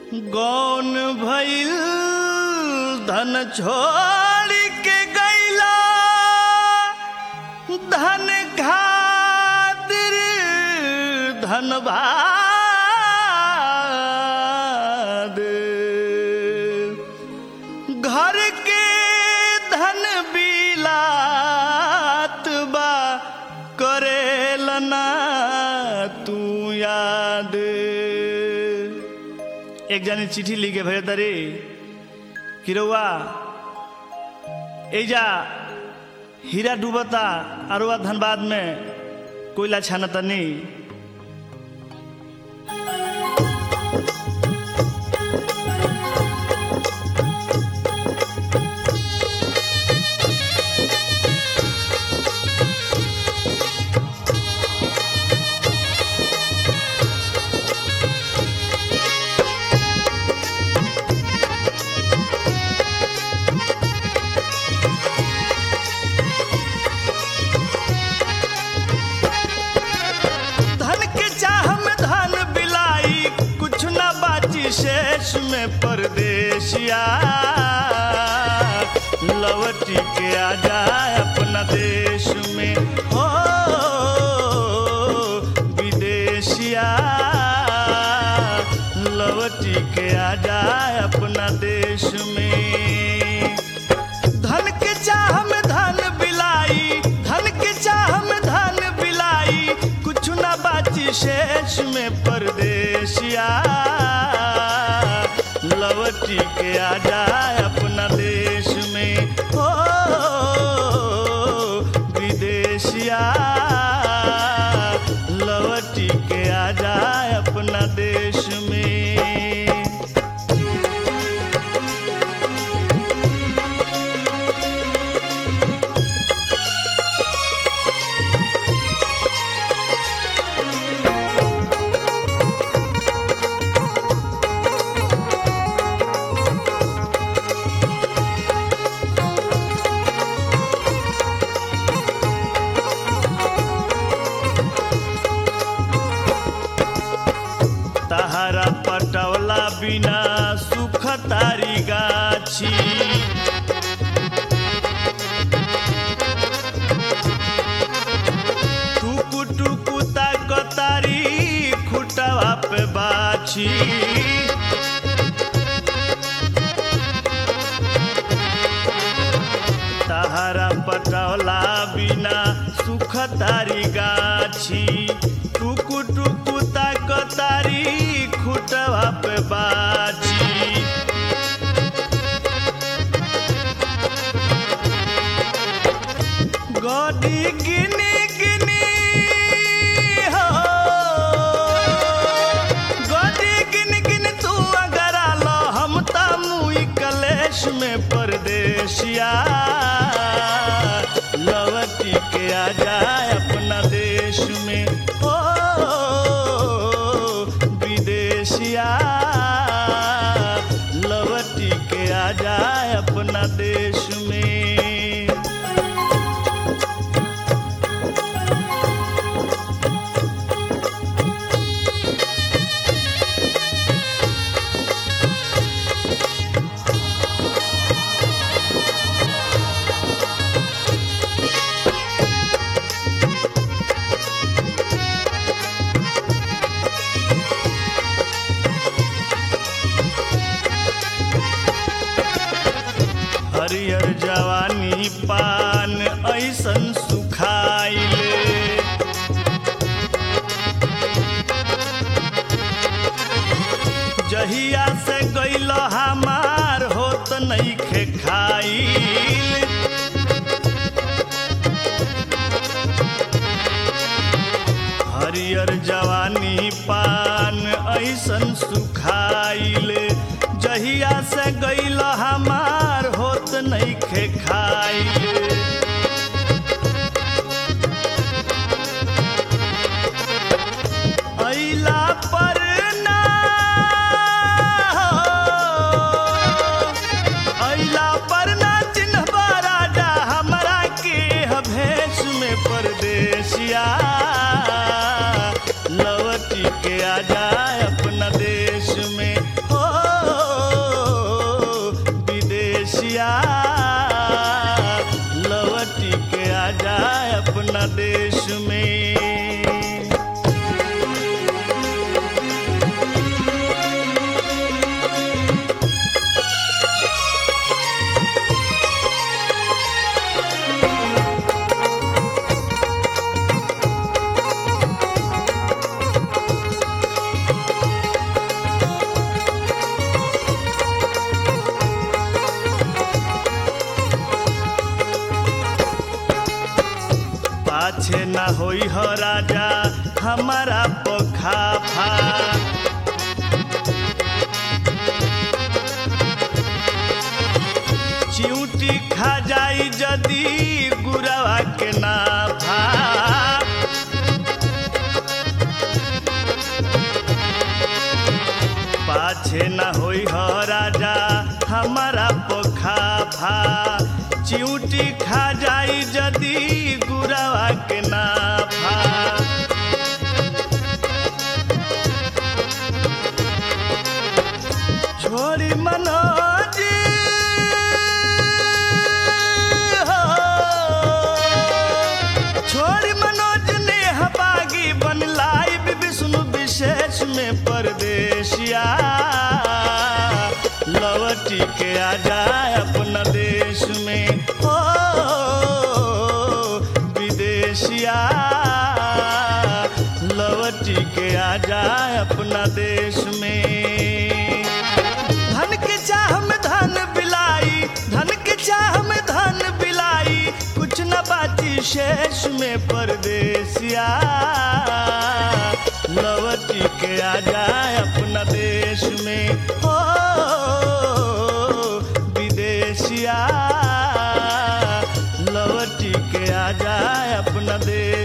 गौन भइल धन छोड़ के गैला धन खातिर धनबाद घर के धन बिलात बा करेलना तू याद एक जानी चिट्ठी लिखे भेज तरी किरौआ एजा हीरा डूबता अरुआ धनबाद में कोयला छानतनी धन के चाह में धन बिलाई कुछ न बाची शेष में परदेसिया लवटी के आ जाए अपना देश में हो विदेशिया लवटी के आ जाए अपना देश में धन के चाह में धन बिलाई धन के चाह में धन बिलाई कुछ न बाची शेष में परदेसिया लवटी के आ जाए अपना देश में हो विदेशिया लवटी के आ जाए अपना देश में तहरा पटवला बिना सुख तारी गाछी टुकु टुकु ताकतारी खुटवा पे बाछी तहरा पटवला बिना सुख तारी गाछी टुकु टुकु ताकतारी खुटवा पे बाछी गडी गिनी गिनी हो गडी गिनी गिनी तू अगर आलो हम त मुई कलेश में परदेसिया लवटी के आ जाए अपना देश में हो विदेशिया लवटी के आ जाए अपना देश में हरियर जवानी पान ऐसन सुखाइले जहिया से गैल हमार होत नइखे खाइल हरियर जवानी पान ऐसन सुखाइल जहिया से गैल हमार होत नइखे खाइल अइला पर ना अइला पर ना चिन्हबा राजा हमरा के ह भेष में परदेसिया लवटी के आ जाए अपना देश में हो हमारा पोखाफा चिऊटी खा जाई जदी गुरवा के नाफा पाछे न होई हो राजा हमारा पोखाफा चिऊटी खा जाई जदी गुरवा के नाफा छोड़ी मनोज हो। छोड़ी मनोज ने हबागी बन लाइव विष्णु विशेष में परदेशिया लवटी के आ जाए अपना देश में हो विदेशिया लवटी के आ जाए अपना देश में धन के चाह में धन बिलाई धन के चाह में धन बिलाई कुछ न बाची शेष में परदेसिया लवटी के आ जाए अपना देश में हो विदेशिया लवटी के आ जाए अपना देश